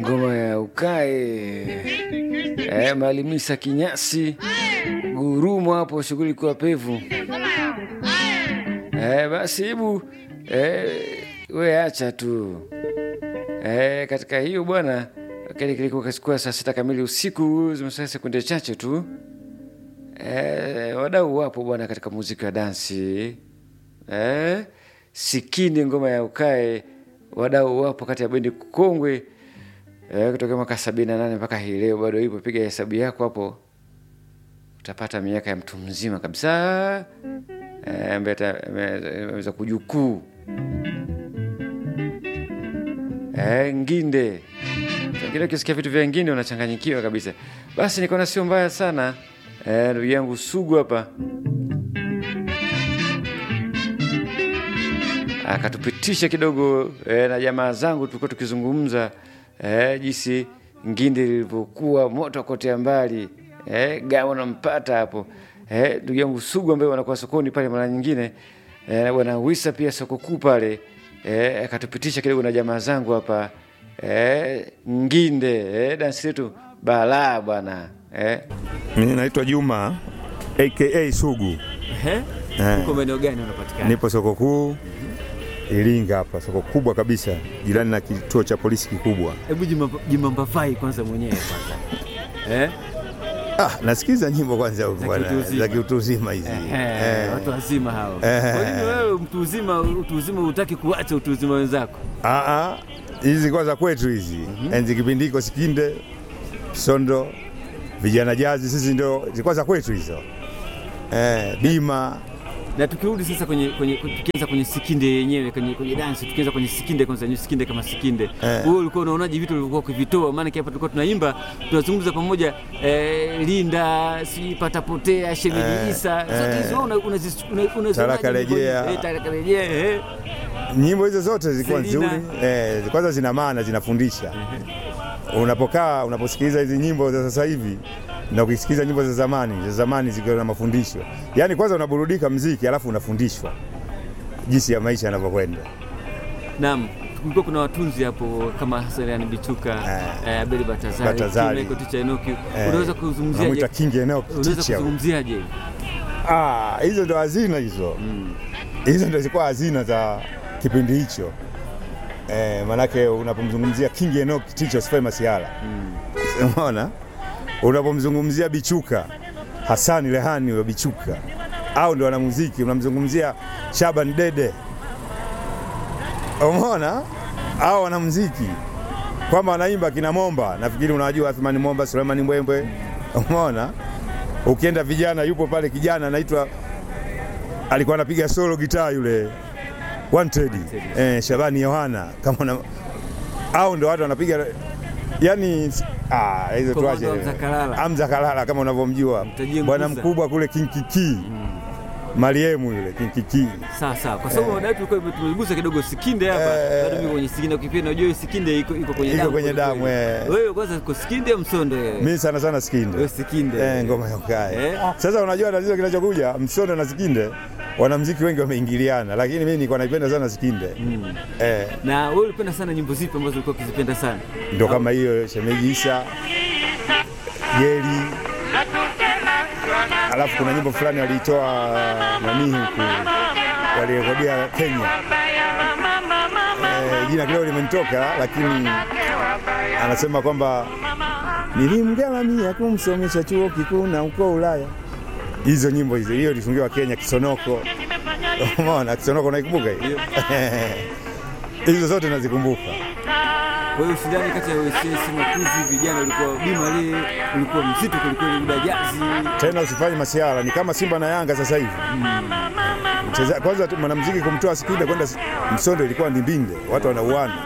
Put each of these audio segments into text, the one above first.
ngoma ya ukae eh, Malimisa Kinyasi gurumo hapo, shughuli kwa pevu eh, basi hebu eh, we acha tu eh, katika hiyo bwana, kile kilikuwa saa sita kamili usiku, zimesaa sekunde chache tu eh, wadau wapo bwana katika muziki wa dansi eh, Sikini ngoma ya ukae, wadau wapo kati ya bendi kongwe eh, kutoka mwaka sabini na nane mpaka hii leo bado ipo. Piga hesabu yako hapo, utapata miaka ya mtu mzima kabisa eh, ambaye ameweza kujukuu eh, nginde kile ukisikia vitu vya nginde unachanganyikiwa kabisa. Basi nikaona sio mbaya sana eh, ndugu yangu Sugu hapa akatupitisha kidogo eh, na jamaa zangu tulikuwa tukizungumza eh, jinsi nginde lilivyokuwa moto kotea mbali eh, gawa nampata hapo eh, ndugu yangu Sugu ambaye wanakuwa sokoni pale mara nyingine eh, bwana Wisa pia soko kuu pale eh, akatupitisha kidogo na jamaa zangu hapa eh, nginde eh, dansi letu balaa bwana eh. Mimi naitwa Juma aka Sugu. Eh. Uko maeneo gani unapatikana? Nipo soko kuu Iringa hapa, soko kubwa kabisa, jirani na kituo cha polisi kikubwa. Hebu jimamba- jimbambafai kwanza mwenyewe kwanza. Eh? Ah, nasikiza nyimbo kwanza huko Za bwana, kiutu uzima. za kiutu uzima hizi. Eh, Eh. watu wazima hao. Eh. Kwa nini wewe mtu uzima utu uzima hutaki kuacha utu uzima wenzako? Ah, ah, hizi kwa za kwetu hizi. Enzi kipindi iko Sikinde, Sondo, vijana jazi, sisi ndio zilikuwa za kwetu hizo. Eh, bima Na tukirudi sasa kwenye kwenye tukianza kwenye Sikinde yenyewe kwenye kwenye dance tukianza kwenye Sikinde kwanza ni Sikinde kama Sikinde. Eh. Wewe ulikuwa unaonaje vitu ulivyokuwa ukivitoa? Maana hapa tulikuwa tunaimba tunazungumza pamoja eh, Linda, si patapotea, shemeji Eh, Isa. eh. Zote hizo una- unazi- una- unazionaje Taraka nyimbo hizi? rejea. Eh, Taraka rejea. Eh. nyimbo hizo zote zilikuwa Selina. nzuri eh, kwanza zina maana, zinafundisha. Unapokaa unaposikiliza hizi nyimbo za sasa hivi na ukisikiliza nyimbo za zamani, za zamani zikiwa na mafundisho, yaani kwanza unaburudika mziki, alafu unafundishwa jinsi ya maisha yanavyokwenda. Naam, kulikuwa kuna watunzi hapo kama Hassan Bichuka, Eh. eh, Abeli Batazari, Batazari. Tim Michael Ticha Enoki. Eh, Unaweza Unamwita kuzungumziaje? King Eneo Unaweza Ticha. kuzungumziaje? Ah, hizo ndo hazina hizo, hizo ndo zilikuwa hazina za kipindi hicho. Eh, manake unapomzungumzia King Enoch Ticha usifai masiala umeona, unapomzungumzia Bichuka Hasani Rehani wa Bichuka au ndo wanamuziki, unamzungumzia Shaban Dede, umeona, au wanamuziki kwamba wanaimba kina Momba, nafikiri unawajua Athmani Momba, Sulemani Mbwembwe, umeona. Ukienda vijana, yupo pale kijana anaitwa alikuwa anapiga solo gitaa yule Wanted, eh, Shabani Yohana kama una, au ndo watu wanapiga yani, ah, hizo Komando tuache. Hamza Kalala. Hamza Kalala kama unavyomjua Mtajie bwana Nguza. mkubwa kule Kinkiki, Mariemu yule Kinkiki. Sawa sawa, kwa sababu mada yetu tulikuwa tumegusa kidogo Sikinde hapa, Eh. bado mimi kwenye Sikinde ukipenda, unajua Sikinde iko iko kwenye Iko damu, kwenye kweli damu, kweli. eh. Wewe kwanza uko Sikinde au Msondo wewe? Mimi sana sana Sikinde. Wewe Sikinde. Eh, ngoma ya ukae. Eh. Sasa unajua tatizo kinachokuja Msondo na Sikinde wanamuziki wengi wameingiliana, lakini mimi nilikuwa naipenda sana Sikinde. Eh, Na wewe ulipenda sana nyimbo zipi ambazo ulikuwa ukizipenda sana? ndo kama hiyo Shemeji Isa, Geri, alafu kuna nyimbo fulani waliitoa nani huku walirekodia Kenya. Eh, jina kidogo limenitoka, lakini anasema kwamba nilimgharamia kumsomesha chuo kikuu na uko Ulaya. Hizo nyimbo hizo, hiyo ilifungiwa Kenya, Kisonoko. Umeona Kisonoko, naikumbuka hiyo? hizo zote nazikumbuka. Kwa hiyo ushindani kati ya WCS Makuzi vijana ulikuwa bima le ulikuwa mzito kuliko ile jazi. tena usifanye masiara, ni kama Simba na Yanga sasa hivi. Mcheza- Kwanza tu mwanamuziki kumtoa Sikinde kwenda S- Msondo ilikuwa ni mbinde, watu wanauana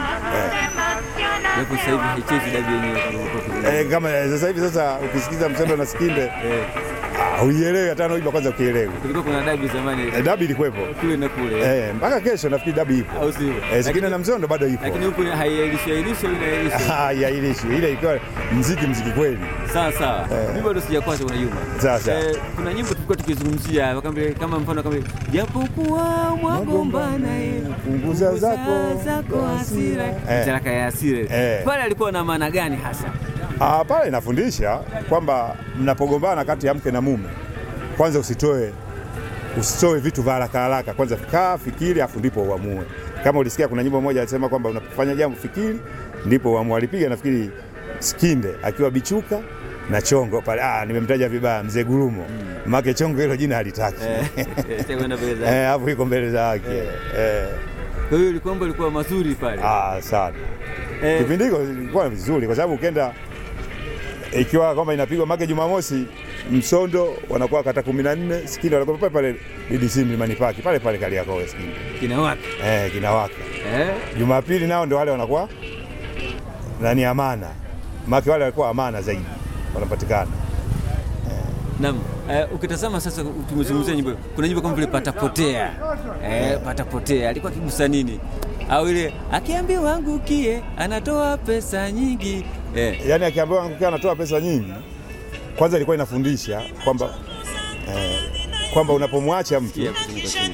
Japo sasa hivi haichezi dabi yenyewe kama ulikuwa ukizungumza. eh, kama sasa hivi. Sasa ukisikiza Msondo na Sikinde Eh. ah, Hauielewi hata naimba kwanza ukielewi. Kulikuwa kuna dabi zamani Eh, Dabi ilikuwepo. kule na kule. Eh, mpaka kesho nafikiri dabi ipo. Au sio? Eh, Lakini- Sikina na Mzondo bado ipo. Lakini huku haiailishi ailishi au inailishi. Haiailishi. Ile ilikuwa mziki mziki kweli. Sawa sawa. Mimi bado sijakwata kuna Juma. Sawa, sawa. Eh, kuna nyimbo tulikuwa tukizungumzia kama kama mfano kama japokuwa mwagombana eh, Punguza zako zako hasira. Eh. Talaka ya hasira. Eh. Pale alikuwa na maana gani hasa? Ah, pale inafundisha kwamba mnapogombana kati ya mke na mume, kwanza usitoe usitoe vitu vya haraka haraka, kwanza kaa fikiri, afu ndipo uamue. Kama ulisikia kuna nyimbo moja alisema kwamba unapofanya jambo fikiri, ndipo uamue. Alipiga nafikiri Skinde akiwa Bichuka na Chongo pale. Ah, nimemtaja vibaya mzee Gurumo, make Chongo hilo jina halitaki Eh, eh, kwenda mbele za- eh, hapo iko mbele za haki eh. Kwa hiyo ilikuwa mambo ilikuwa mazuri pale. Ah, sana Eh, kipindi hiko ilikuwa vizuri kwa sababu ukenda ikiwa kwamba inapigwa make Jumamosi Msondo wanakuwa kata kumi na nne Sikindi wanakuwa pale pale DDC Mlimani Paki pale pale Kariakoo Sikindi kina wapi? eh, kinawaka. Eh? Jumapili nao ndio wale wanakuwa nani Amana, make wale walikuwa Amana zaidi wanapatikana Naam. Eh, ukitazama sasa tumezungumzia nyimbo. Kuna nyimbo kama vile patapotea. Eh, patapotea. Alikuwa akigusa nini? Au ile akiambiwa angukie anatoa pesa nyingi. Eh. yani akiambiwa angukia anatoa pesa nyingi, kwanza ilikuwa inafundisha kwamba eh, kwamba unapomwacha mtu Kia kuzunguka chini.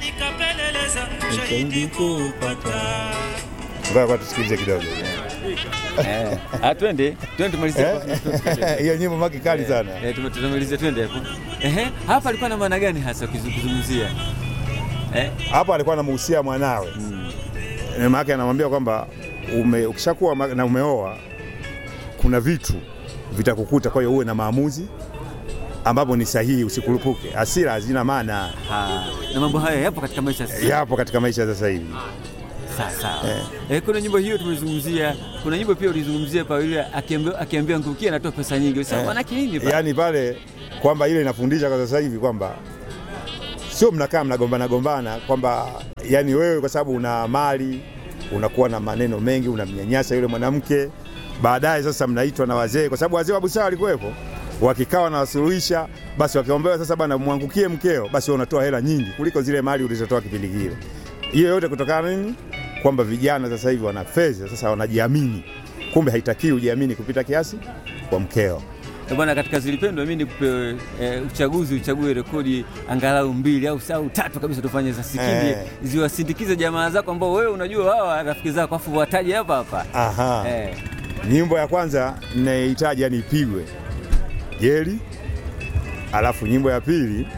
ngoja kwa tusikilize kidogo Eh. Ah, twende. Twende tumalizie. Eh? hiyo nyimbo maki kali sana. Eh, tume- tumalizie twende hapo. Ehe, hapa alikuwa na maana gani hasa ukizu- ukizungumzia? Eh? Hapo alikuwa anamuhusia mwanawe mm. maana anamwambia kwamba ume, ukishakuwa ma- na umeoa kuna vitu vitakukuta, kwa hiyo uwe na maamuzi ambapo ni sahihi, usikurupuke. Hasira hazina maana, Ah, na mambo haya yapo katika maisha sasa. yapo katika maisha sasa hivi. Sawa sawa. Eh, kuna nyimbo hiyo tumezungumzia. Kuna nyimbo pia ulizungumzia pa yule akiambia akiambia ngukia anatoa pesa nyingi. Sasa maana yake nini pa? Yaani pale kwamba ile inafundisha kwa sasa hivi kwamba sio mnakaa mnagombana gombana kwamba yani wewe kwa sababu una mali unakuwa na maneno mengi unamnyanyasa yule mwanamke baadaye sasa mnaitwa na wazee kwa sababu wazee wa busara walikuwepo wakikaa wanawasuluhisha basi wakiombewa sasa bana mwangukie mkeo basi wewe unatoa hela nyingi kuliko zile mali ulizotoa kipindi kile hiyo yote kutokana na nini kwamba vijana sasa hivi wana fedha sasa wanajiamini kumbe haitakiwi ujiamini kupita kiasi kwa mkeo Eh, Bwana, katika zilipendwa mimi nikupe eh, uchaguzi uchague rekodi angalau mbili au au tatu kabisa tufanye za Sikindi Eh. ziwasindikize jamaa zako ambao wewe unajua hawa rafiki zako afu wataje hapa hapa. Aha. Eh. Nyimbo ya kwanza ninayohitaji yani ipigwe Jeli, alafu nyimbo ya pili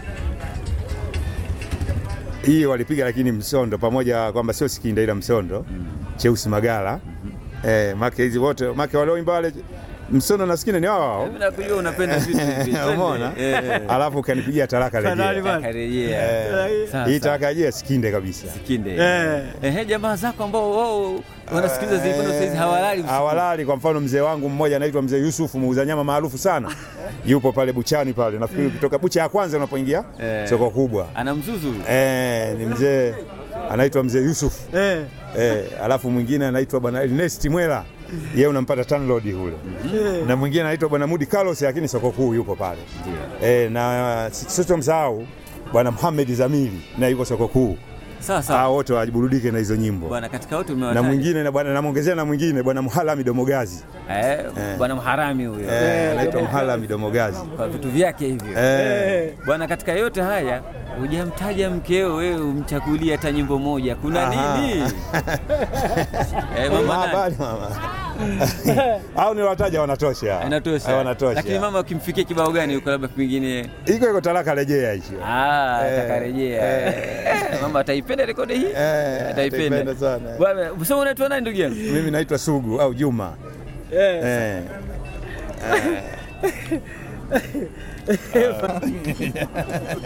hii walipiga lakini Msondo pamoja, kwamba sio Sikinda ila Msondo Cheusi Magala eh, make hizi wote make walioimba wale Msondo na Sikinda ni wao wao, Mimi nakujua unapenda vitu hivi. Twende. umeona? Eh. Alafu ukanipigia talaka rejea, Akarejea. Eh, Sawa, hii sawa. talaka rejea Sikinde kabisa. Sikinde. Ehe, jamaa zako ambao wao wanasikiliza zilipendwa saizi hawalali usiku. hawalali. Kwa mfano mzee wangu mmoja anaitwa mzee Yusufu, muuza nyama maarufu sana, yupo pale buchani pale, nafikiri ukitoka bucha ya kwanza unapoingia Eh. soko kubwa Ana mzuzu. eh, ni mzee anaitwa mzee Yusufu Eh, eh, alafu mwingine anaitwa bwana Ernest Mwela, yeye unampata Tanlord kule, na mwingine anaitwa bwana Mudi Carlos, lakini soko kuu yuko pale eh, na sitomsahau bwana Muhammad Zamili na yuko soko kuu. Sawa sawa. Hao wote waburudike na hizo nyimbo Bwana katika wote na umewataja. mwingine na bwana namwongezea na mwingine bwana Muhalami Domogazi Eh, bwana mharami huyo. eh, anaitwa Muhalami Domogazi Kwa vitu vyake hivyo. eh, Bwana, katika yote haya hujamtaja mkeo, wewe umchagulie hata nyimbo moja, kuna Aha. nini? eh, mama mama nani? bali mama au ni wataja wanatosha Inatosha. Eh, wanatosha Lakini mama ukimfikia kibao gani huko labda pengine iko iko talaka rejea hicho ah, Eh, atakarejea. Eh, mama ataipenda rekodi hii? Eh, Ataipenda. ataipenda sana. Bwana, usema unaitwa nani ndugu yangu? mimi naitwa Sugu au Juma eh. eh.